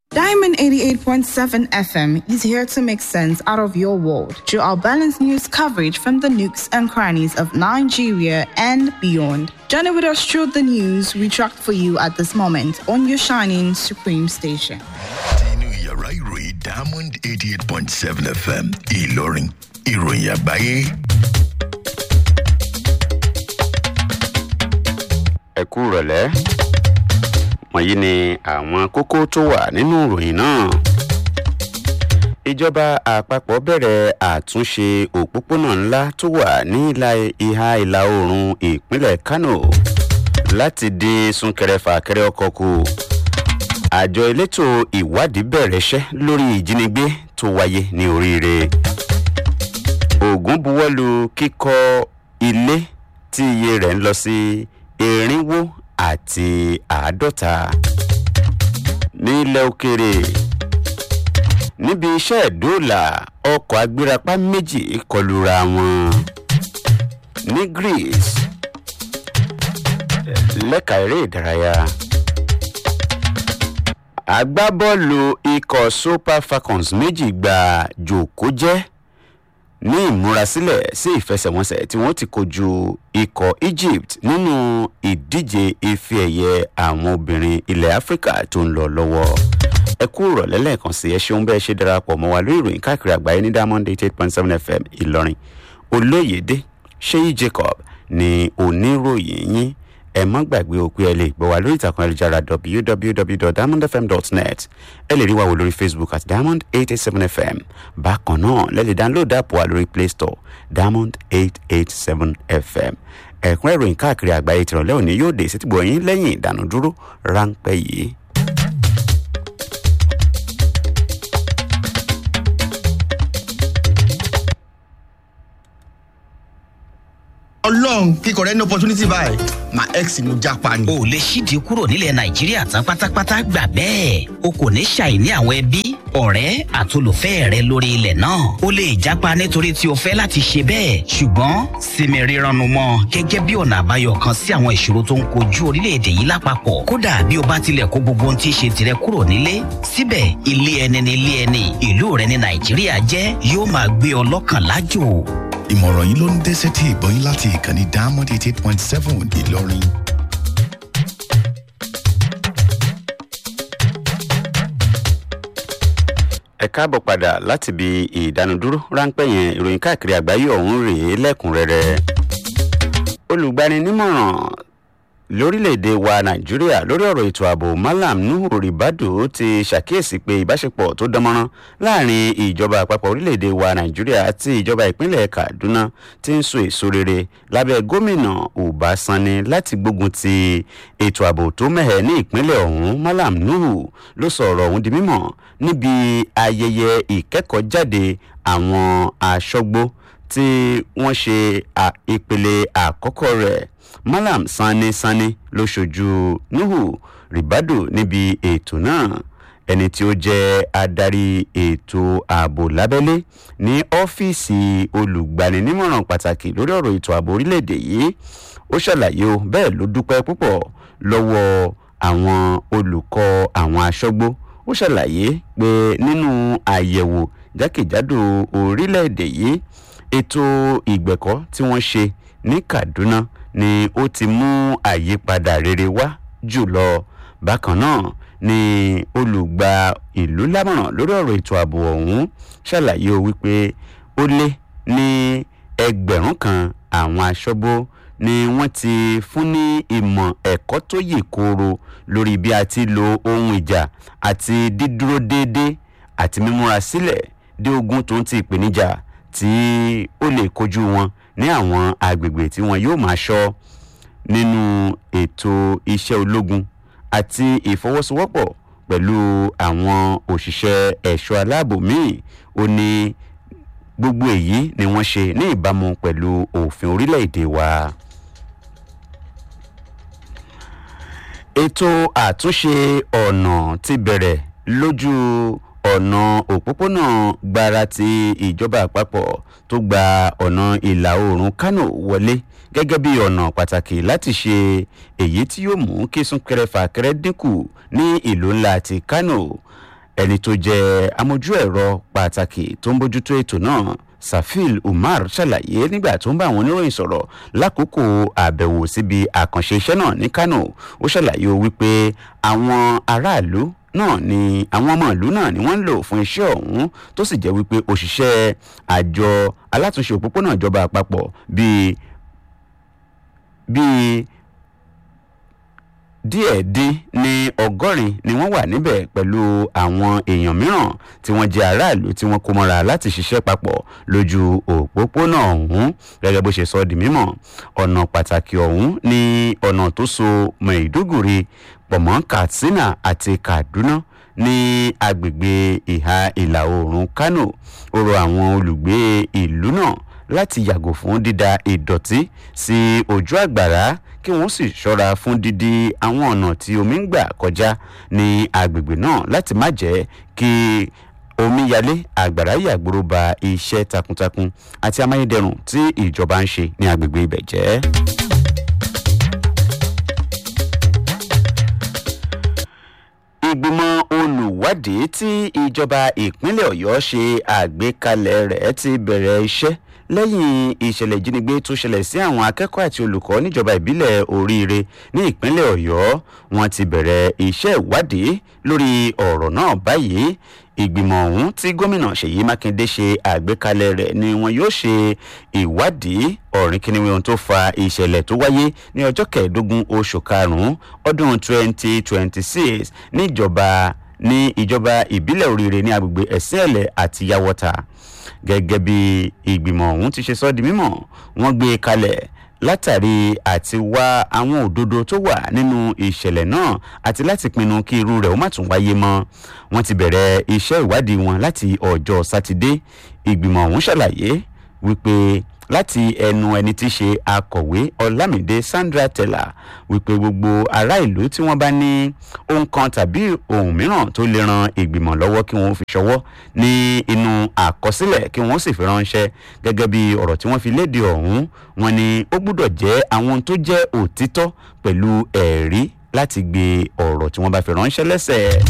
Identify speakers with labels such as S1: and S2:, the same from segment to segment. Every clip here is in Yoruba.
S1: Diamond 88.7 FM is here to make sense out of your world through our balanced news coverage from the nooks and crannies of Nigeria and beyond. Journey with us through the news we tracked for you at this moment on your shining supreme station.
S2: nínú yàrá ìròyìn diamond eighty eight point seven fm ìlọrin ìròyìn àgbáyé
S3: ẹ kú rọ̀lẹ́ wọ̀nyí ni àwọn kókó tó wà nínú ìròyìn náà ìjọba àpapọ̀ bẹ̀rẹ̀ àtúnṣe òpópónà ńlá tó wà ní ìlà ìhà ìlà oòrùn ìpínlẹ̀ kano láti dín súnkẹrẹfàkẹrẹ ọkọ̀ kù àjọ elétò ìwádìí bẹ̀rẹ̀ iṣẹ́ lórí ìjínigbé tó wáyé ní oríire ogun buwọ́lu kíkọ́ ilé tí iye rẹ̀ ń lọ sí irinwó àti àádọ́ta nílẹ̀ òkèrè níbi iṣẹ́ ìdóòlà ọkọ̀ agbérapá méjì kọlura wọn ní greece lẹ́ka eré ìdárayá agbábọ́ọ̀lù ikọ̀ super falcons méjì gba jòkó jẹ́ ní ìmúrasílẹ̀ sí ìfẹsẹ̀wọnsẹ̀ tí wọ́n ti kojú ikọ̀ egypt nínú ìdíje ife ẹ̀yẹ àwọn obìnrin ilẹ̀ áfíríkà tó ń lọ lọ́wọ́ ẹ kú ìrọ̀lẹ́ lẹ́ẹ̀kan sí ẹ ṣeun bẹ́ẹ̀ ṣe darapọ̀ mọ́ wa lórí ìròyìn káàkiri àgbáyé ní diamond eight eight point seven fm ìlọrin olóyèdè ṣéyí jacob ní oníròyìn yín ẹ má gbàgbé òpin ẹ lè gbọ́ wa lórí ìtàkùn ayélujára www.diamondfm.net ẹ lè rí wa wò lórí facebook at diamond eight eight seven fm bákan náà lẹ́lẹ̀ download app wa lórí play store diamond eight eight seven fm ẹ̀kún ìròyìn káàkiri àgbáyé tìrọ̀lẹ́ òní yóò dé sétìgbọ̀ yín lẹ́yìn ìdánudúró ráńpẹ́ yìí.
S4: ọlọ́run kíkọ rẹ ní opportunity báyìí my ex ni mo japa ni.
S5: o lè ṣíde kúrò nílẹ̀ nàìjíríà tán pátápátá gbà bẹ́ẹ̀ o kò ní ṣàìní àwọn ẹbí ọ̀rẹ́ àtolùfẹ́ rẹ lórí ilẹ̀ náà o lè jápa nítorí tí o fẹ́ láti ṣe bẹ́ẹ̀ ṣùgbọ́n sinmi rírannu mọ́ gẹ́gẹ́ bí ọ̀nà àbáyọ kan sí àwọn ìṣòro tó ń kojú orílẹ̀-èdè yìí lápapọ̀ kódà bí o bá tilẹ̀ kó gbogbo ohun tí í ṣe tirẹ̀ kúrò nílé síbẹ̀ ilé ẹni ni ilé ẹni ìlú rẹ ní nàìjíríà jẹ́ yóò máa gbé ọ lọ́kàn lájò
S2: ìmọ̀ràn yìí ló ń dé sétí ìgbọ́yìn láti ìkànnì diamond eighty eight point seven ìlọrin.
S3: ẹ káàbọ̀ padà láti ibi ìdánudúró ráńpẹ́ yẹn ìròyìn káàkiri àgbáyé ọ̀hún rèé lẹ́kùnrẹ́rẹ́ olùgbaninímọ̀ràn lórílẹ̀‐èdè wa nàìjíríà lórí ọ̀rọ̀ ètò ààbò malam nuhu ribadu ti ṣàkíyèsí pé ìbáṣepọ̀ tó dánmọ́rán láàrin ìjọba àpapọ̀ orílẹ̀‐èdè wa nàìjíríà àti ìjọba ìpínlẹ̀ kaduna ti ń so èso rere lábẹ́ gómìnà ọbaṣani láti gbógun ti ètò ààbò tó mẹ́hẹ̀ ní ìpínlẹ̀ ọ̀hún malam nuhu ló sọ ọ̀rọ̀ ọ̀hún di mímọ̀ níbi ayẹyẹ ìkẹ́kọ̀ọ́jáde àwọn aṣọ́gbó tí wọ́n ṣe ìpele àkọ́kọ́ rẹ̀ malam sani sani ló ṣojú nuhu ribadu níbi ètò náà ẹni tí ó jẹ́ adarí ètò ààbò lábẹ́lé ní ọ́fíìsì olùgbaninímọ̀ràn pàtàkì lórí ọ̀rọ̀ ètò ààbò orílẹ̀-èdè yìí ó ṣàlàyé o bẹ́ẹ̀ ló dúpẹ́ púpọ̀ lọ́wọ́ àwọn olùkọ́ àwọn aṣọ́gbó ó ṣàlàyé pé nínú àyẹ̀wò jákèjádò orílẹ̀-èdè yìí ètò ìgbẹ̀kọ́ tí wọ́n ṣe ní kaduna ni ó ti mú àyípadà rere wá jùlọ bákan náà ni olùgbà ìlú lámọ̀ràn lórí ọ̀rọ̀ ètò ààbò ọ̀hún ṣàlàyé o wípé ó lé ní ẹgbẹ̀rún kan àwọn aṣọ́bó ni wọ́n ti fún ní ìmọ̀ ẹ̀kọ́ tó yè kooro lórí bí a ti lo ohun ìjà àti dídúró déédéé àti mímúra sílẹ̀ dé ogun tó ń ti ìpèníjà tí ó lè kojú wọn ní àwọn agbègbè tí wọn yóò máa ṣọ́ nínú ètò iṣẹ́ ológun àti ìfọwọ́sowọ́pọ̀ pẹ̀lú àwọn òṣìṣẹ́ ẹ̀ṣọ́ aláàbò míì ó ní gbogbo èyí ni wọ́n ṣe ní ìbámu pẹ̀lú òfin orílẹ̀-èdè wa. ètò àtúnṣe ọ̀nà ti bẹ̀rẹ̀ lójú ọ̀nà òpópónà gbára ti ìjọba àpapọ̀ tó gba ọ̀nà ìlà oòrùn kánò wọlé gẹ́gẹ́ bí ọ̀nà pàtàkì láti ṣe èyí tí yóò mú kí súnkẹrẹ fàkẹrẹ dínkù ní ìlú ńlá ti kánò ẹni tó jẹ́ amójú ẹ̀rọ pàtàkì tó ń bójútó ètò náà safil umar ṣàlàyé nígbà tó ń bá àwọn oníròyìn sọ̀rọ̀ lákòókò àbẹ̀wò síbi àkànṣe iṣẹ́ náà ní kano ó ṣàlàyé o wípé àwọn aráàlú náà ni àwọn ọmọ ìlú náà ni wọ́n ń lò fún iṣẹ́ ọ̀hún tó sì jẹ́ wípé òṣìṣẹ́ àjọ alátúnṣe òpópónà ìjọba àpapọ̀ bíi bíi díẹ̀ dín ní ọgọ́rin ni wọ́n wà níbẹ̀ pẹ̀lú àwọn èèyàn mìíràn tí wọ́n jẹ́ aráàlú tí wọ́n kó mọ́ra láti ṣiṣẹ́ papọ̀ lójú òpópónà ọ̀hún gẹ́gẹ́ bó ṣe sọ di mímọ̀ ọ̀nà pàtàkì ọ̀hún ní ọ̀nà tó so maiduguri pọ̀ mọ́ katsina àti kaduna ní agbègbè ìhà ìlà oòrùn kano ó rọ àwọn olùgbé ìlú náà láti yàgò fún dída ìdọ̀tí sí ojú àgbàrá kí wọ́n sì ṣọ́ra fún dídí àwọn ọ̀nà tí omi ń gbà kọjá ní agbègbè náà láti má jẹ́ kí omíyalé àgbàrá yàgbóró ba iṣẹ́ takuntakun àti amáyédẹrùn tí ìjọba ń ṣe ní agbègbè ibẹ̀ jẹ́. ìgbìmọ̀ olùwádìí tí ìjọba ìpínlẹ̀ ọ̀yọ́ ṣe àgbékalẹ̀ rẹ̀ ti bẹ̀rẹ̀ iṣẹ́ lẹ́yìn ìṣẹ̀lẹ̀ ìjínigbé tó ṣẹlẹ̀ sí àwọn akẹ́kọ̀ọ́ àti olùkọ́ níjọba ìbílẹ̀ oríire ní ìpínlẹ̀ ọ̀yọ́ wọn ti bẹ̀rẹ̀ iṣẹ́ ìwádìí lórí ọ̀rọ̀ náà báyìí ìgbìmọ̀ ọ̀hún tí gómìnà ṣèyí mákindé ṣe àgbékalẹ̀ rẹ̀ ni wọn yóò ṣe ìwádìí ọ̀rìn kìnìún ohun tó fa ìṣẹ̀lẹ̀ tó wáyé ní ọjọ́ kẹẹ̀ẹ́dógún oṣù karùn-ún ọdún 2026 níjọba ní ìjọba ìbílẹ̀ oríire ní agbègbè ẹ̀sìn ẹ̀lẹ̀ àti yàwọ́ta gẹ́gẹ́ bí ìgbìmọ̀ ọ̀hún ti ṣe sọ́ di mímọ̀ wọ́n gbé e kalẹ̀ látàrí àti wá àwọn òdodo tó wà nínú ìṣẹ̀lẹ̀ náà àti láti pinnu kí irú rẹ̀ ó má tún wáyé mọ́ wọ́n ti bẹ̀rẹ̀ iṣẹ́ ìwádìí wọn láti ọjọ́ sátidé ìgbìmọ̀ ọ̀hún ṣàlàyé wípé láti ẹnu ẹni tí í ṣe akọ̀wé ọlámìdé sandra tella wípé gbogbo ará ìlú tí wọ́n bá ní ohun kan tàbí ohun mìíràn tó lè ran ìgbìmọ̀ lọ́wọ́ kí wọ́n fi ṣọwọ́ ní inú àkọsílẹ̀ kí wọ́n sì fi ránṣẹ́ gẹ́gẹ́ bí ọ̀rọ̀ tí wọ́n fi léde ọ̀hún wọn ni ó gbúdọ̀ jẹ́ àwọn tó jẹ́ òtítọ́ pẹ̀lú ẹ̀rí láti gbé ọ̀rọ̀ tí wọ́n bá fi ránṣẹ́ lẹ́sẹ̀.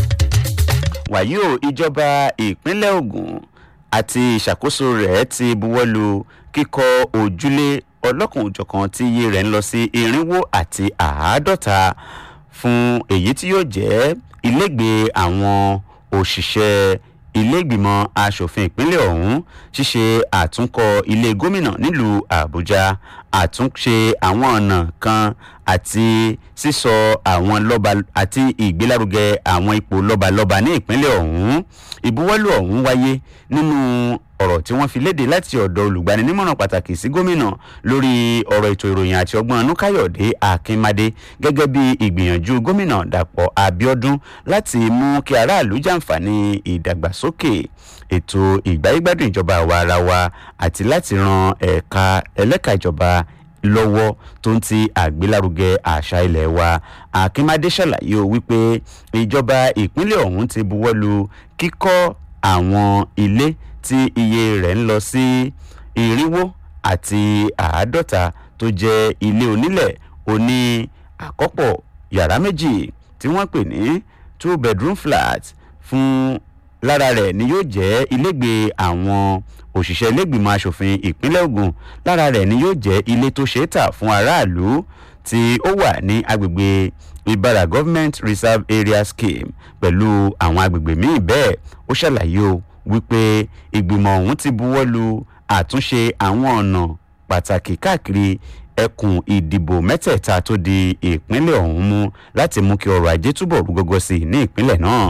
S3: wàyí o ìjọba ìpínlẹ̀ ogun àti ìṣàkóso rẹ̀ ti buwọ́lu kíkọ́ ojúlé ọlọ́kùn òjọ̀kan tí iye rẹ̀ ń lọ sí irinwó àti àádọ́ta fún èyí tí yóò jẹ́ ilégbèé àwọn òṣìṣẹ́ ilégbìmọ̀ asòfin ìpínlẹ̀ ọ̀hún ṣíṣe àtúnkọ ilé gómìnà nílùú àbújá àtúnṣe àwọn ọ̀nà kan àti sísọ àwọn lọ́ba àti ìgbélárugẹ àwọn ipò lọ́balọ́ba ní ìpínlẹ̀ ọ̀hún ìbuwọ́lù ọ̀hún wáyé nínú ọ̀rọ̀ tí wọ́n fi léde láti ọ̀dọ̀ olùgbaninímọ̀ràn pàtàkì sí gómìnà lórí ọ̀rọ̀ ètò ìròyìn àti ọgbọ́n anúkáyọ̀dé akínmadé gẹ́gẹ́ bí ìgbìyànjú gómìnà dàpọ̀ abiodun láti mú kí aráàlú jàǹfààní ìdàgbàsókè ètò ìgbáyégbádùn ìjọba àwa ara wa àti láti ran ẹ̀ka ẹlẹ́ka ìjọba lọ́wọ́ tó ń ti àgbélárugẹ àṣà ilẹ̀ wa akínmadé ṣàlàyé o wípé ìjọba ìpínlẹ̀ ọ̀hún ti buwọ́lu kíkọ́ àwọn ilé tí iye rẹ̀ ń lọ sí irinwó àti àádọ́ta tó jẹ́ ilé onílẹ̀ oní àkọ́pọ̀ yàrá méjì tí wọ́n pè ní two bedroom flat fún lára rẹ̀ ni yóò jẹ́ ilégbèé àwọn òṣìṣẹ́ ilégbìmọ̀ asòfin ìpínlẹ̀ ogun lára rẹ̀ ni yóò jẹ́ ilé tó ṣeé tà fún aráàlú tí ó wà ní agbègbè ibara government reserve area scheme pẹ̀lú àwọn agbègbè míì bẹ́ẹ̀ ó ṣàlàyé o wípé ìgbìmọ̀ ọ̀hún ti buwọ́ lu àtúnṣe àwọn ọ̀nà pàtàkì káàkiri ẹkùn ìdìbò mẹ́tẹ̀ẹ̀ta tó di ìpínlẹ̀ ọ̀hún mú láti mú kí ọrọ̀ ajé túbọ̀ rú gọ́gọ́ sí i ní ìpínlẹ̀ náà.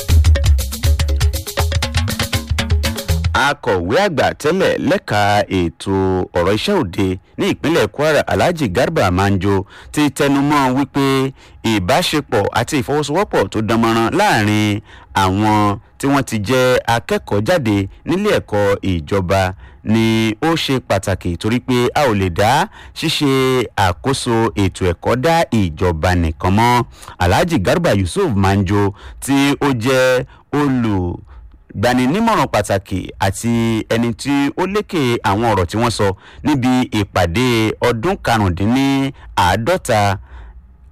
S3: akọ̀wé àgbà tẹ́lẹ̀ lẹ́ka ètò ọ̀rọ̀ iṣẹ́ òde ní ìpínlẹ̀ kwara alhaji garba manjo ti tẹnumọ́ wípé ìbáṣepọ̀ àti ìfọwọ́sowọ́pọ̀ tó dánmọ́rán láàrin àwọn tí wọ́n ti jẹ́ akẹ́kọ̀ọ́ jáde nílé ẹ̀kọ́ ìjọba ni ó ṣe pàtàkì torí pé a ò lè dá ṣíṣe àkóso ètò ẹ̀kọ́ dá ìjọba nìkan mọ́ alhaji garba yusuf manjo tí ó jẹ́ olù gbaninímọ̀ràn pàtàkì àti ẹni tí ó lékè àwọn ọ̀rọ̀ tí wọ́n sọ níbi ìpàdé ọdún karùndínláàádọ́ta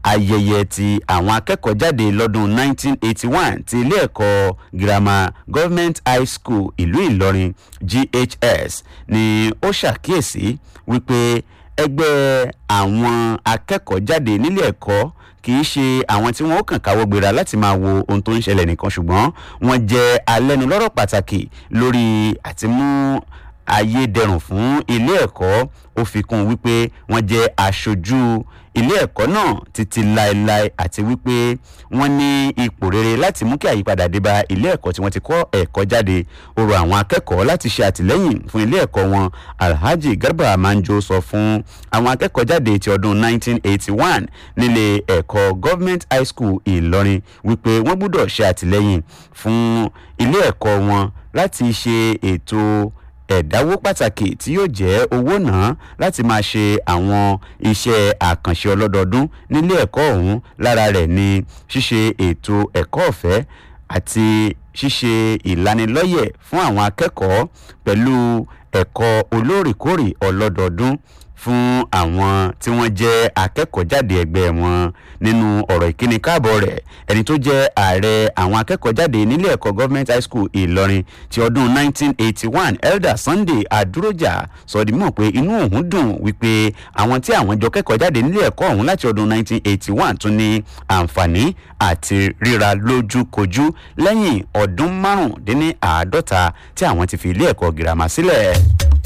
S3: ayẹyẹ ti àwọn akẹ́kọ̀ọ́ jáde lọ́dún 1981 ti ilé ẹ̀kọ́ girama government high school ìlú ìlọrin ghs ni ó ṣàkíyèsí wípé ẹgbẹ́ àwọn akẹ́kọ̀ọ́ jáde nílé ẹ̀kọ́ kì í ṣe àwọn tí wọn ó kàn káwọ́ gbéra láti máa wo ohun tó ń ṣẹlẹ̀ nìkan ṣùgbọ́n wọ́n jẹ́ alẹ́nulọ́rọ̀ pàtàkì lórí àtimú ayédẹrùn fún ilé ẹ̀kọ́ ó fi kún un wípé wọ́n jẹ́ aṣojú ilé ẹ̀kọ́ náà títí láéláé àti wípé wọ́n ní ipò rere láti mú kí àyípadà dé bá ilé ẹ̀kọ́ tí wọ́n ti kọ́ ẹ̀kọ́ jáde ó rọ àwọn akẹ́kọ̀ọ́ láti ṣe àtìlẹ́yìn fún ilé ẹ̀kọ́ wọn alhaji garba manjo sọ fún àwọn akẹ́kọ̀ọ́ jáde ti ọdún 1981 nílé ẹ̀kọ́ government high school ìlọrin wípé wọ́n gbúdọ̀ ṣe àtìlẹ́yìn fún ilé ẹ̀kọ́ wọn láti ṣe ètò ẹ̀dáwó pàtàkì tí yóò jẹ́ owó náà láti máa ṣe àwọn iṣẹ́ àkànṣe ọlọ́dọọdún nílé ẹ̀kọ́ ọ̀hún lára rẹ̀ ni ṣíṣe ètò ẹ̀kọ́ ọ̀fẹ́ àti ṣíṣe ìlanilọ́yẹ̀ fún àwọn akẹ́kọ̀ọ́ pẹ̀lú ẹ̀kọ́ olóòrèkóòrè ọlọ́dọọdún fún àwọn tí wọ́n jẹ́ akẹ́kọ̀ọ́ jáde ẹgbẹ́ wọn nínú ọ̀rọ̀ ìkíni káàbọ̀ rẹ̀ ẹni tó jẹ́ ààrẹ àwọn akẹ́kọ̀ọ́ jáde nílé ẹ̀kọ́ government high school ìlọrin ti ọdún 1981 elder sunday adúrójà sọ di mọ̀ pé inú òun dùn wípé àwọn tí àwọn jọ kẹ́kọ̀ọ́ jáde nílé ẹ̀kọ́ ọ̀hún láti ọdún 1981 tún ní àǹfààní àti ríra lójúkojú lẹ́yìn ọdún márùndínláàádọ́ta tí àwọn ti fi ilé ẹ̀kọ́ girama sílẹ̀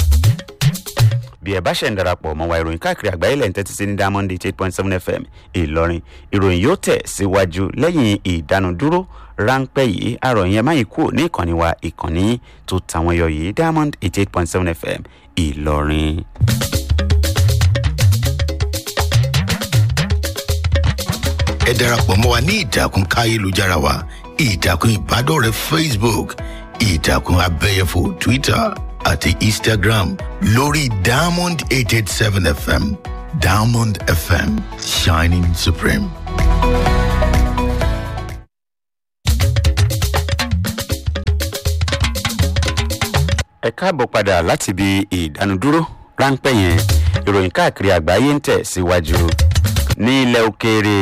S3: bí ẹ bá ṣẹ̀ ń darapọ̀ mọ́ wa ìròyìn káàkiri àgbáyé lẹ́yìn tẹ́tí sí ní diamond eight point seven fm ìlọrin ìròyìn yóò tẹ̀ síwájú lẹ́yìn ìdánudúró ráńpẹ́ yìí àròyìn ẹ má yìí kúrò ní ìkànnì wa ìkànnì tó tàwọn yọ yìí diamond eight eight point seven fm ìlọrin.
S2: ẹ darapọ̀ mọ́ wa ní ìtàkùn káyélujára wa ìtàkùn ìbádọ́rẹ̀ẹ́ facebook ìtàkùn abẹ́yẹfò twitter àti instagram lórí diamond eight eight seven fm diamond fm shining supreme.
S3: ẹ káàbọ̀ padà láti ibi ìdánudúró ráńpẹ́ yẹn ìròyìn káàkiri àgbáyé ń tẹ̀ síwájú ní ilẹ̀ òkèèrè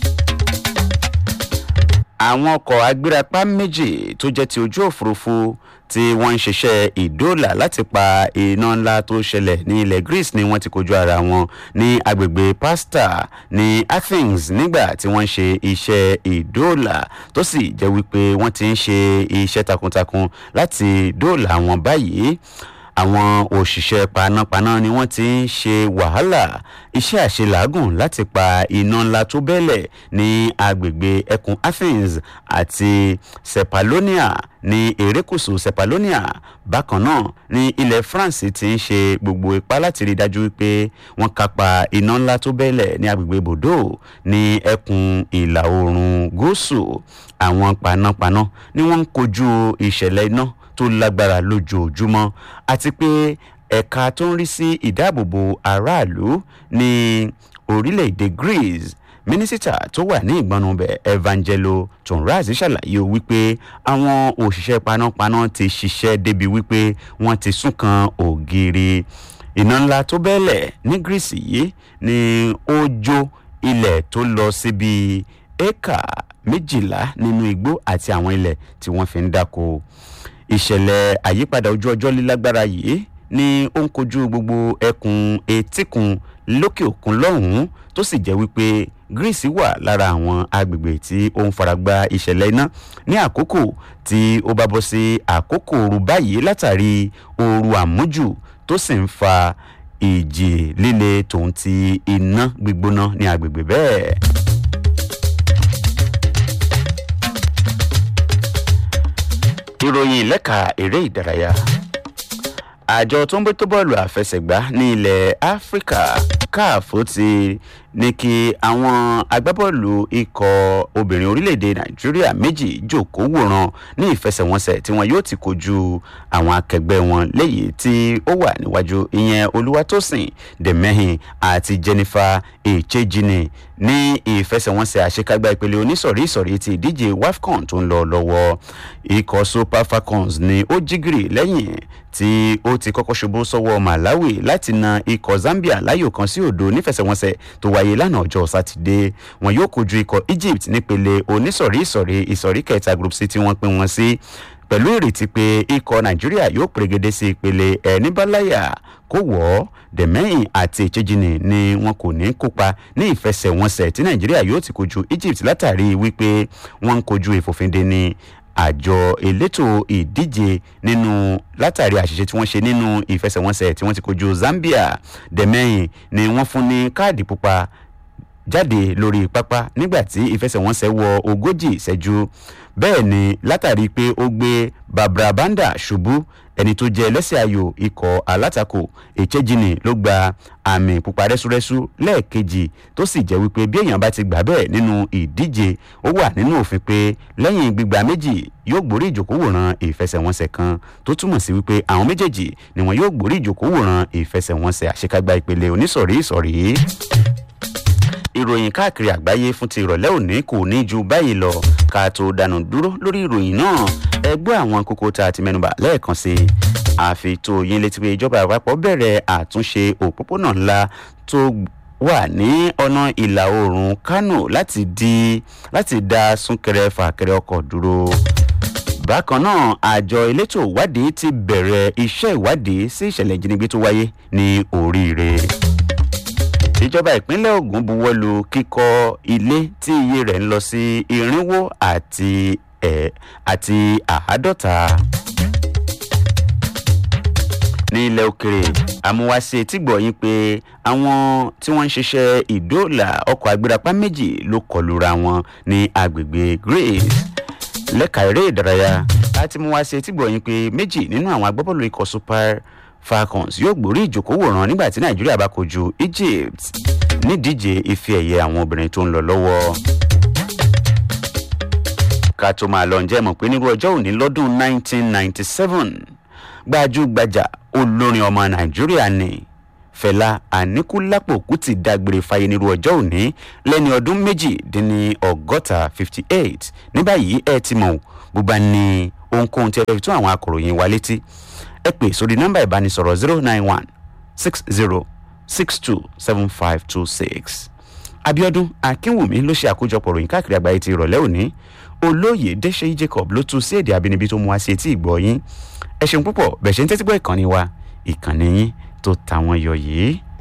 S3: àwọn ọkọ̀ agbérapá méjì tó jẹ́ ti ojú òfurufú tí wọ́n ń ṣiṣẹ́ ìdóòlà láti pa iná ńlá tó ṣẹlẹ̀ ní ilẹ̀ greece ni wọ́n ti kojú ara wọn ní agbègbè pasta ní athens nígbà tí wọ́n ń ṣe iṣẹ́ ìdóòlà tó sì jẹ́ wípé wọ́n ti ń ṣe iṣẹ́ takuntakun láti dóòlà wọn báyìí àwọn òṣìṣẹ́ panápaná ni wọ́n ti ń ṣe wàhálà iṣẹ́ àṣelàágùn láti pa iná ńlá tó bẹ́lẹ̀ ní agbègbè ẹkùn athens àti sepalonia ní erékùsù sepalonia bákan náà ní ilẹ̀ france ti ń ṣe gbogbo ipá láti rí i dájú wípé wọ́n kápá iná ńlá tó bẹ́lẹ̀ ní agbègbè bordeaux ní ẹkùn ìlà oòrùn gúúsù àwọn panápaná ni wọ́n ń kojú ìṣẹ̀lẹ̀ iná tó lágbára lójoojúmọ́ àti pé ẹ̀ka tó ń rí sí ìdáàbòbò aráàlú ní orílẹ̀-èdè greece mínísítà tó wà ní ìgbọnubẹ̀ evangelo tonraz ṣàlàyé wípé àwọn òṣìṣẹ́ panápaná ti ṣiṣẹ́ débi wípé wọ́n ti sún kan ògiri iná ńlá tó bẹ́lẹ̀ ní greece yìí ni ó jó ilẹ̀ tó lọ síbi éka méjìlá nínú igbó àti àwọn ilẹ̀ tí wọ́n fi ń dáko ìṣẹ̀lẹ̀ àyípadà ojú ọjọ́ lílágbára yìí ni ó ń kojú gbogbo ẹkùn etíkun lókè òkun lọ́hùn-ún tó sì jẹ́ wípé greece wà lára àwọn agbègbè tí ó ń faragba ìṣẹ̀lẹ̀ iná ní àkókò tí ó bá bọ́ sí àkókò ooru báyìí látàrí ooru àmújù tó sì ń fa ìjì líle tòun ti iná gbígbóná ní agbègbè bẹ́ẹ̀. ìròyìn lẹ́ka eré ìdárayá àjọ tó ń bójútó bọ́ọ̀lù àfẹsẹ̀gbá ní ilẹ̀ áfíríkà caf ti ní kí àwọn agbábọ́ọ̀lù ikọ̀ obìnrin orílẹ̀-èdè nàìjíríà méjì jòkó wòran ní ìfẹsẹ̀wọnsẹ̀ tí wọn yóò ti kojú àwọn akẹgbẹ́ wọn léyìí tí ó wà níwájú ìyẹn olúwatósìn dèmẹ́hìn àti jennifer echejini ní ìfẹsẹ̀wọnsẹ̀ àṣekágbá ìpele onísọ̀rí ìsọ̀rí ti ìdíje wafcon tó ń lọ lọ́wọ́ ikọ̀ super falcons ni ó jígìrì lẹ́yìn tí ó ti kọ́kọ́ ṣubú sọ́wọ́ malawi láti na ikọ̀ zambia láyò kan sí òdo nífẹsẹ̀wọnsẹ̀ tó wáyé lánàá ọjọ́ sátidé wọn yóò kojú ikọ̀ egypt nípele onísọ̀rí ìsọ̀rí ìsọ̀rí kẹta group c tí wọ́n pín wọn sí pẹ̀lú ìrètí pé ikọ̀ nàìjíríà yóò pèrègede sí ìpele ẹni báláyà kó wọ̀ ọ́ dẹ̀mẹ́yìn àti ìchejìnì ni wọn kò ní kópa ní ìfẹsẹ̀wọnsẹ̀ tí nàìjíríà yóò ti kojú egypt látàrí wípé wọ́n ń kojú ìfòfinde ní àjọ elétò ìdíje nínú látàrí àṣìṣe tí wọ́n ṣe nínú ìfẹsẹ̀wọnsẹ̀ tí wọ́n ti kojú zambia dẹ̀mẹ́yìn ni wọ́n fún ní káàdì pupa jáde lórí pápá nígbà tí ìfẹsẹ̀wọnsẹ̀ wọ ogójì ìṣẹ́jú bẹ́ẹ̀ ni látàrí pé ó gbé babra banda ṣubú ẹni tó jẹ́ ẹlẹ́sẹ̀ ayò ikọ̀ alátakò èchejìnì ló gba àmì pupa rẹ́súrẹ́sú lẹ́ẹ̀kejì tó sì jẹ́ wípé bí èèyàn bá ti gbà bẹ́ẹ̀ nínú ìdíje ó wà nínú òfin pé lẹ́yìn gbígba méjì yóò gbórí ìjòkówòrán ìfẹsẹ̀wọnsẹ̀ kan tó túmọ̀ sí wípé àwọn méjèèjì ni wọn yóò gbórí ìjòkówòrán ìfẹsẹ̀wọnsẹ̀ àṣekágbá ìpele onísọ̀rí ìsọ̀rí ìròyìn káàkiri àgbáyé fún ti ìrọ̀lẹ́ òní kò ní ju báyìí lọ ká tó dànù dúró lórí ìròyìn náà ẹgbẹ́ àwọn kókó tá a ti mẹ́nuba lẹ́ẹ̀kan sí i àfitò yín létí pé ìjọba àpapọ̀ bẹ̀rẹ̀ àtúnṣe òpópónà ńlá tó wà ní ọ̀nà ìlà oòrùn kánò láti di láti dá súnkẹrẹ fàkẹrẹ ọkọ̀ dúró bákan náà àjọ elétò ìwádìí ti bẹ̀rẹ̀ iṣẹ́ ìwádìí sí ìṣẹ̀lẹ̀ ìjínigbé tó wáyé ní oríire ìjọba ìpínlẹ̀ ogun buwọ́lu kíkọ́ ilé tí iye rẹ̀ ń lọ sí irinwó àti ẹ̀ àti àádọ́ta. ní ilẹ̀ òkèrè àmúwáṣe tí gbọ̀yìn pé àwọn tí wọ́n ń ṣiṣẹ́ ìdóòlà ọkọ̀ agbérapá méjì ló kọlura wọn ní agbègbè grace lẹ́ka eré ìdárayá láti mú wá ṣe tí gbọ̀yìn pé méjì nínú àwọn agbábọ́ọ̀lù ikọ̀ super falcons yóò gbórí ìjókòwòrán nígbà tí nàìjíríà bá kojú egypt nídíje ife ẹ̀yẹ àwọn obìnrin tó ń lọ lọ́wọ́. ká tó máa lọ ǹjẹ́ mọ̀ pé nírú ọjọ́ òní lọ́dún 1997 gbajúgbajà olórin ọmọ nàìjíríà ni fẹlá àníkúlápò kùtì dágbére fáyé nírú ọjọ́ òní lẹ́ni ọdún méjìdínní ọgọ́ta 58 ní báyìí ẹ ti mọ̀ bó bá ní ohunkóhun tí ẹ fẹ́ fi tún àwọn akọ̀ròyìn wa létí ẹ pè sórí nọ́mbà ìbánisọ̀rọ̀ zero nine one six zero six two seven five two six. abiodun akínwùmí ló ṣe àkójọpọ̀ ròyìn káàkiri àgbáyé ti ìrọ̀lẹ́ òní olóyè dẹ́sẹ̀ jacob ló tún sí èdè abínibí tó mú wá sí etí ìgbọ́ yín ẹ ṣeun púpọ̀ bẹ̀ ṣe ń tẹ́tí gbọ́ ìkànnì wa ìkànnì yín tó tàwọn yọ yìí.